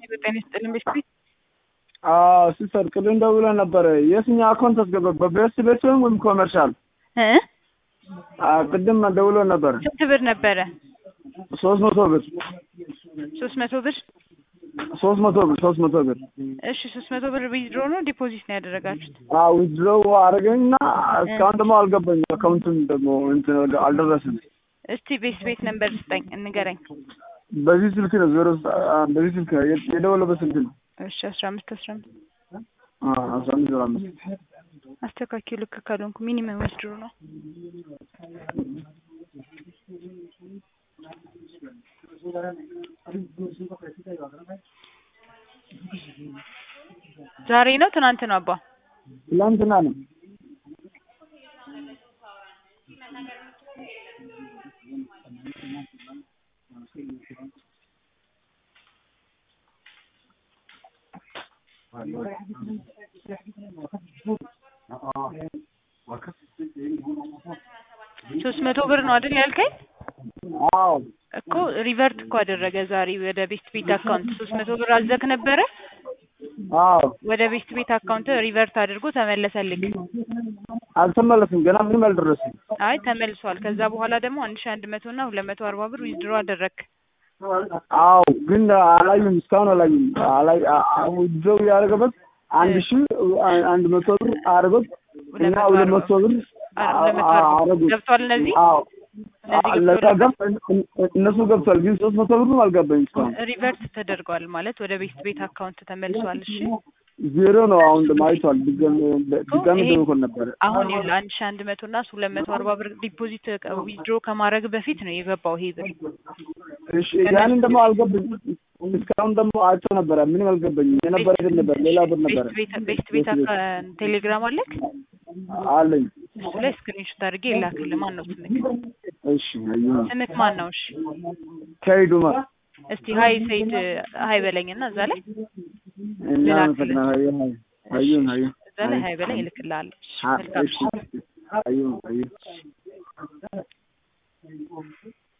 ጤና ይስጥልኝ ቤት ሲስተር ቅድም ደውለን ነበረ። የትኛው አካውንት አስገባ? በቤስት ቤት ወይም ወይም ኮመርሻል? እ ቅድም ደውለን ነበረ። ስንት ብር ነበረ? ሶስት መቶ ብር ሶስት መቶ ብር። ሶስት መቶ ብር ሶስት መቶ ብር እሺ ሶስት መቶ ብር ዊዝድሮ ነው ዲፖዚት ነው ያደረጋችሁት? ዊዝድሮው አደረገኝና እስካሁን ደግሞ አልገባኝ። አካውንቱን ደግሞ እንትን ወደ- አልደረስም። እስቲ ቤት ቤት ነምበር ስጠኝ እንገረኝ። በዚህ ስልክ ነው ዜሮ በዚህ ስልክ ነው የ- የደወለበት ስልክ ነው እሺ አስራ አምስት አስራ አምስት አስራ አምስት ዜሮ አምስት አስተካኪው ልክ ካልሆንኩ ሚኒመም ዊዝድሮ ነው። ዛሬ ነው ትናንት ነው አባ? ትላንትና ነው። ሶስት መቶ ብር ነው አይደል ያልከኝ? አዎ እኮ ሪቨርት እኮ አደረገ ዛሬ ወደ ቤስት ቤት አካውንት ሶስት መቶ ብር አዘክ ነበረ አዎ ወደ ቤስት ቤት አካውንት ሪቨርት አድርጎ ተመለሰልክ። አልተመለስም። ገና ምንም አልደረስም። አይ ተመልሷል። ከዛ በኋላ ደግሞ አንድ ሺ አንድ መቶ እና ሁለት መቶ አርባ ብር ዊዝድሮ አደረግ። አዎ ግን አላዩም፣ እስካሁን አላዩም። አላይ ዊዝድሮው ያደረገበት አንድ ሺ አንድ መቶ ብር አደረገት እና ሁለት መቶ ብር ሁለት መቶ አርባ አደረጉት። ገብቷል እነዚህ አዎ እነዚህ ለዛ ገብቶላል? ገብ እነሱ ገብቷል፣ ግን ሶስት መቶ ብርም አልገባኝ እስካሁን ሪቨርት ተደርጓል ማለት ወደ ቤስት ቤት አካውንት ተመልሷል። እሺ ዜሮ ነው። አሁን ደግሞ አይቷል። ድጋሚ ድጋሚ ይሄ- ደውኮን ነበረ። አሁን ይኸውልህ አንድ ሺ አንድ መቶ እና ሁለት መቶ አርባ ብር ዲፖዚት ዊዝድሮ ከማድረግ በፊት ነው የገባው ይሄ ብር። እሺ ያንን ደግሞ አልገባኝ። እስካሁን ደግሞ አይቶ ነበረ፣ ምንም አልገባኝም። የነበረ ግን ነበር፣ ሌላ ብር ነበረ ቤስት ቤት ቤስት ቤት አካ- ቴሌግራም አለክ? አለኝ። እሱ ላይ ስክሪንሾት አድርጌ ይላክልህ። ማን ነው ስምክ? እሺ አየሁ። ስምክ ማን ነው? እሺ ከይዱ ማ እስቲ ሀይ ሰይድ ሀይ በለኝና እዛ ላይ እና ልላክልህ። ፈቅና አየሁ አየሁ አየሁ እዛ ላይ ሀይ በለኝ እልክልሃለሁ። እሺ፣ አ- መልካም እሺ አየሁ አየሁ